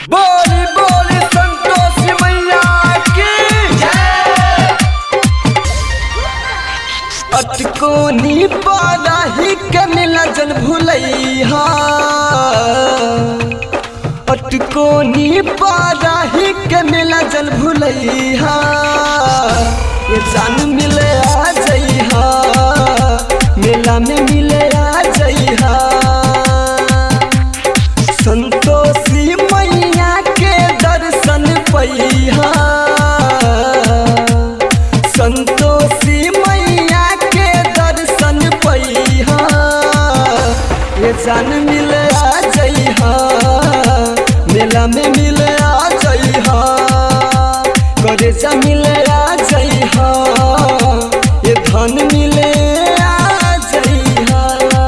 बोली बोली संतोष मैया की अटकोनी पाराही के मिला जन भुलैहा अटकोनी पाराही के मिला जन भुलैहा ये जान मिले आ जइहा मेला में मिले आ जइहा संतोषी मैया के दर्शन पैहा संतोषी मैया के दर्शन पैहा ये जान मिले आ जइहा मेला में मिले आ जइहा करे जा मिले आ जइहा ये धन मिले आ जइहा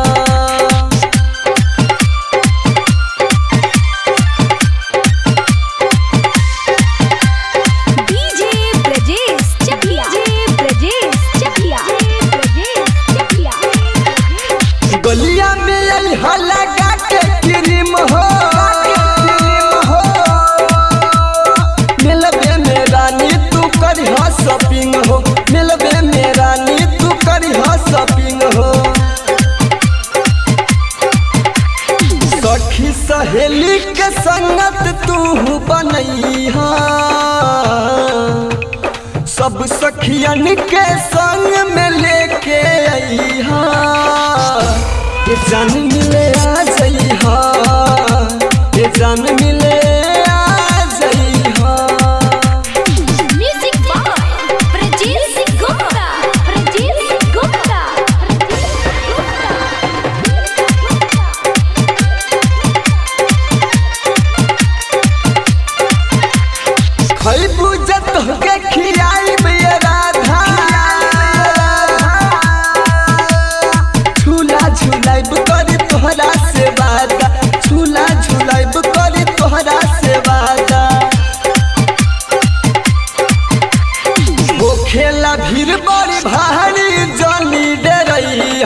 डीजे ब्रजेश चकिया डीजे ब्रजेश चकिया ब्रजेश चकिया गलिया में आई हला के क्रीम हो मिलबे में रानी तू करी हा शॉपिंग हो मिलबे में रानी तू करी हा शॉपिंग हो सखी सहेली के संगत तू बनैहा सब सखियन के संग में लेके अइहा ये जान मिले आ जइहा ये जान मिले आ जइहा म्यूजिक बाय ब्रजेश गुप्ता ब्रजेश गुप्ता खैबू जत के खियाई ये राधा झूला झूलाइब करी तोहरा से वादा झूला झूलाइब करी तोहरा से वादा वो खेला भीड़ बड़ी भारी जनी डरई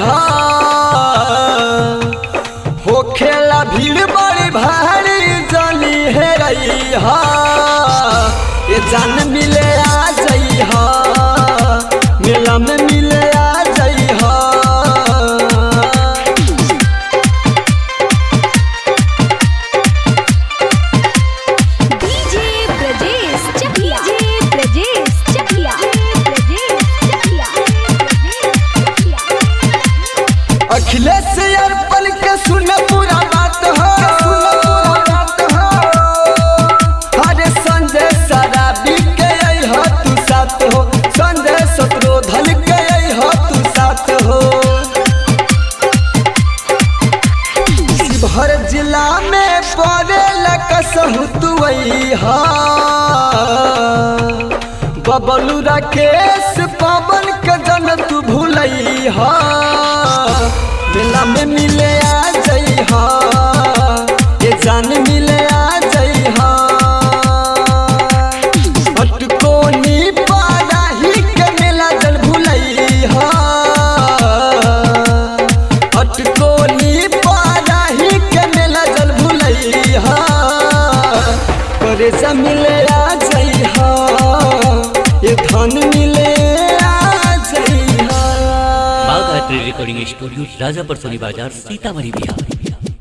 हो खेला भीड़ बड़ी भारी जनी हेरई ये जान मिले आ जई मेला में मिले आ जई डीजे ब्रजेश चकिया डीजे ब्रजेश चकिया ब्रजेश चकिया अखिलेश अर्पण के सुन पूरा बात हो अरे संजय शराबी के अइह तू साथ हो संजय शत्रुधन के अइह तू साथ हो शिवहर जिला में पड़े कसहु तू अइहा बबलू राकेश पवन के जन तू भूलैहा मेला में मिले आ जइहा ये जान मिले आ जइहा अटकोनी पाराही के मेला जन भूलैहा अटकोनी पाराही के मेला जन भूलैहा करे जा मिले आ जइहा ये धन मिले आ जइहा Bagh art recording studio Rajapar Soni Bazar Sitamarhi Bihar